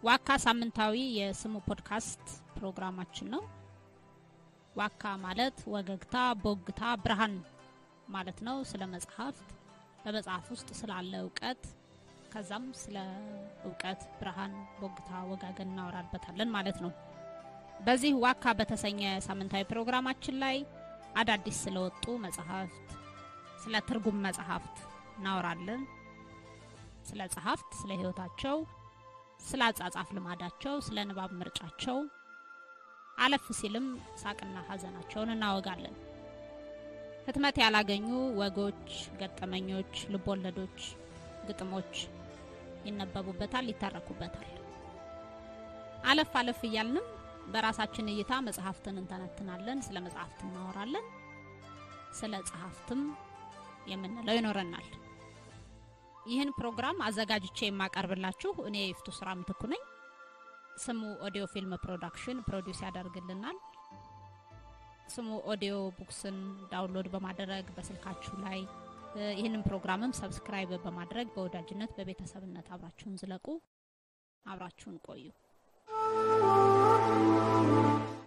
ዋካ ሳምንታዊ የስሙ ፖድካስት ፕሮግራማችን ነው። ዋካ ማለት ወገግታ፣ ቦግታ፣ ብርሃን ማለት ነው። ስለ መጽሐፍት በመጽሐፍ ውስጥ ስላለ እውቀት ከዛም ስለ እውቀት ብርሃን፣ ቦግታ፣ ወጋገን እናወራበታለን ማለት ነው። በዚህ ዋካ በተሰኘ ሳምንታዊ ፕሮግራማችን ላይ አዳዲስ ስለወጡ መጽሐፍት፣ ስለ ትርጉም መጽሐፍት እናወራለን። ስለ ጸሐፍት፣ ስለ ሕይወታቸው፣ ስለ አጻጻፍ ልማዳቸው፣ ስለ ንባብ ምርጫቸው፣ አለፍ ሲልም ሳቅና ሐዘናቸውን እናወጋለን። ህትመት ያላገኙ ወጎች፣ ገጠመኞች፣ ልቦለዶች፣ ግጥሞች ይነበቡበታል፣ ይተረኩበታል። አለፍ አለፍ እያልንም በራሳችን እይታ መጽሐፍትን እንተነትናለን፣ ስለ መጽሐፍት እናወራለን፣ ስለ ጸሐፍትም የምንለው ይኖረናል። ይህን ፕሮግራም አዘጋጅቼ የማቀርብላችሁ እኔ የይፍቱ ስራ ምትኩ ነኝ። ስሙ ኦዲዮ ፊልም ፕሮዳክሽን ፕሮዲውስ ያደርግልናል። ስሙ ኦዲዮ ቡክስን ዳውንሎድ በማድረግ በስልካችሁ ላይ ይህንን ፕሮግራምም ሰብስክራይብ በማድረግ በወዳጅነት በቤተሰብነት አብራችሁን ዝለቁ። አብራችሁን ቆዩ።